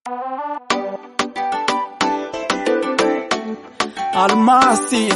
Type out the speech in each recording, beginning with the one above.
Almasi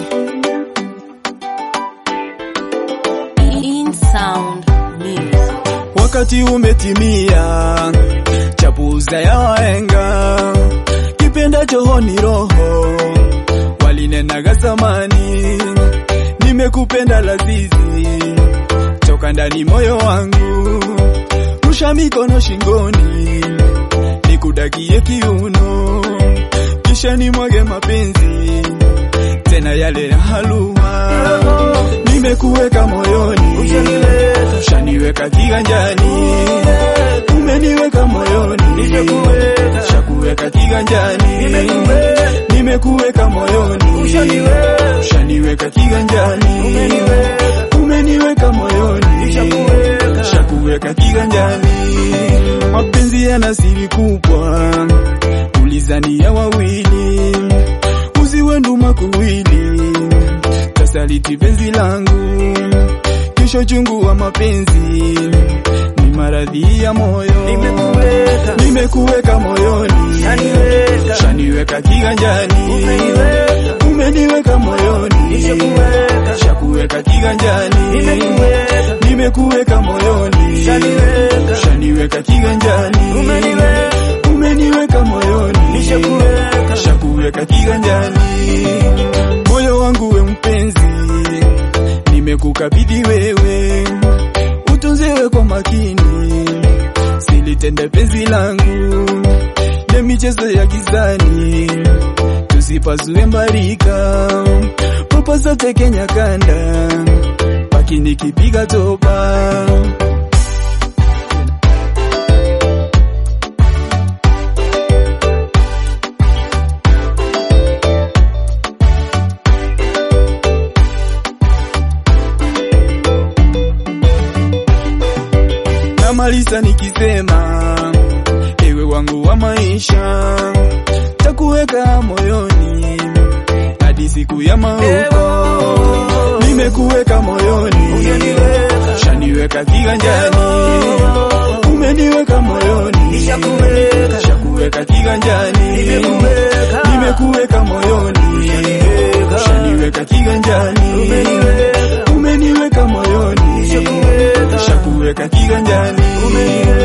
In sound music. wakati umetimia, chapuza ya wahenga, kipendacho ho ni roho, walinenaga zamani, nimekupenda lazizi, toka ndani moyo wangu, rusha mikono shingoni, nikudakie kiuno, kisha nimwage mapenzi tena yale ya halua, nimekuweka moyoni, ushaniweka kiganjani, umeniweka moyoni, shakuweka kiganjani, nimekuweka moyoni, ushaniweka kiganjani, umeniweka moyoni, shakuweka kiganjani, mapenzi yana siri kubwa, ulizania wawili uziwe nduma kuwili, tasaliti penzi langu, kisho chungu wa mapenzi ni maradhi ya moyo, Nimekuweka. nimekuweka moyoni, Shaniweka. shaniweka kiganjani, Umeniweka. umeniweka moyoni, Nishakuweka. shakuweka kiganjani, Nimekuweka. nimekuweka moyoni, Shaniweka. shaniweka kiganjani, Umeniweka. umeniweka moyoni, Nishakuweka. shakuweka kiganjani, moyo wangu we mpenzi, nimekukabidhi wewe, utunzewe kwa makini, silitende penzi langu ya michezo ya gizani, tusipasue mbarika, papasa tekenya kanda, paki nikipiga topa namaliza nikisema, ewe wangu wa maisha, takuweka moyoni hadi siku ya mauko. Nimekuweka moyoni, Umeniweka. shaniweka kiganjani, umeniweka moyoni, Nishakuweka. shakuweka kiganjani, Nimekuweka. nimekuweka moyoni, Umeniweka. shaniweka kiganjani, Umeniweka. umeniweka moyoni, Nishakuweka. shakuweka kiganjani, Umeniweka.